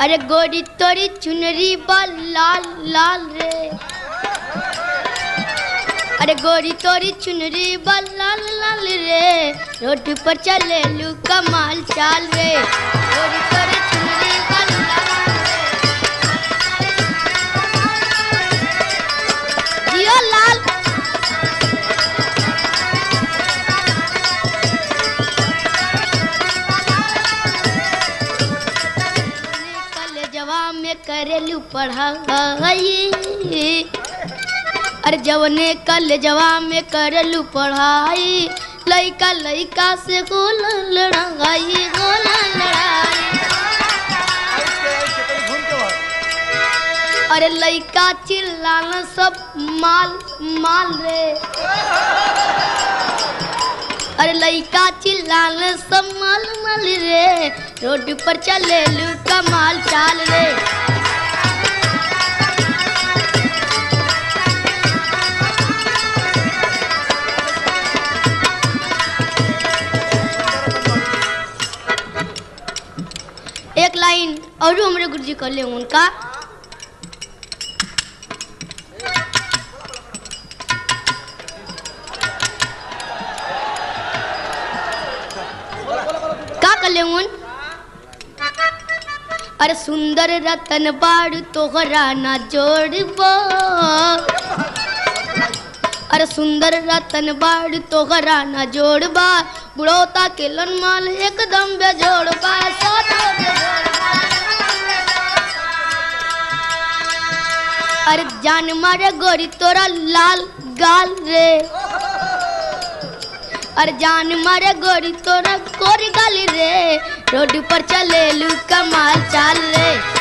अरे गोरी तोरी चुनरी बा लाल लाल रे अरे गोरी तोरी चुनरी बा लाल लाल रे रोड पर चले लू कमाल चाल रे गोरी तोरी चुनरी बा लाल रे। जियो लाल कॉलेजवा में करेलू पढ़ाई अरे जवने कॉलेजवा में करेलू पढ़ाई लइका लइका से होल लड़ाई होल लड़ाई अरे लइका चिल्लाना सब माल माल रे अरे लइका चिल्लाना सब माल माल रे रोड पर चले लू कमाल चाल रे एक लाइन और हमारे गुरुजी कर ले उनका का कर ले उन अरे सुंदर रतन बाड़ तोहरा ना जोड़बो अरे सुंदर रतन बाड़ तोहरा ना जोड़बा बुढ़ौता के लन माल एकदम बेजोड़बा साथ बेजोड़बा। अरे जान मारे गोरी तोरा लाल गाल रे अरे जान मारे गोरी तोरा गोरी गाली रे रोड पर चले लू कमाल चाल रे